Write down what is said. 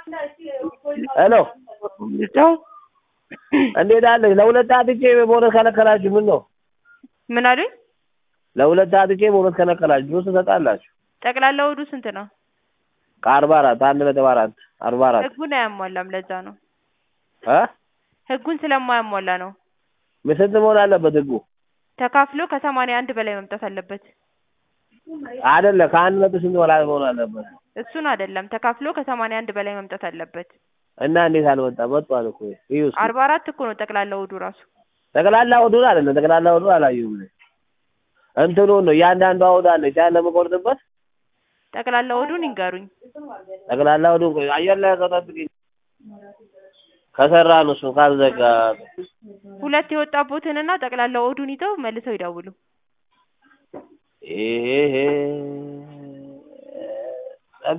ሄሎ ልጫው እንዴት አለሽ? ለሁለት አጥቼ በእውነት ከለከላችሁ። ምን ነው ምን አሉኝ? ለሁለት አጥቼ በእውነት ከለከላችሁ። ጁስ ትሰጣላችሁ? ጠቅላላ ወዱ ስንት ነው? ከአርባ አራት አንድ ነጥብ አራት አርባ አራት ህጉን አያሟላም። ለዛ ነው እ ህጉን ስለማያሟላ ነው። ስንት መሆን አለበት ህጉ? ተካፍሎ ከሰማንያ አንድ በላይ መምጣት አለበት። አይደለ ከአንድ ነጥብ ስንት በላይ መሆን አለበት? እሱን አይደለም ተካፍሎ ከሰማንያ አንድ በላይ መምጣት አለበት። እና እንዴት አልመጣም? መጥቷል እኮ እዩ እስኪ። አርባ አራት እኮ ነው ጠቅላላ ወዱ ራሱ። ጠቅላላ ወዱን አይደለም ጠቅላላ ወዱን አላየሁም እኔ። እንትኑን ነው እያንዳንዷ ወድ አለች ያን ለመቆርጥበት ጠቅላላ ወዱን ይንገሩኝ። ጠቅላላ ወዱን ቆይ አየር ላይ ከጠብቂኝ ከሰራ ነው እሱን ካልዘጋ ሁለት የወጣቦትንና ጠቅላላ ወዱን ይዘው መልሰው ይደውሉ። ይሄ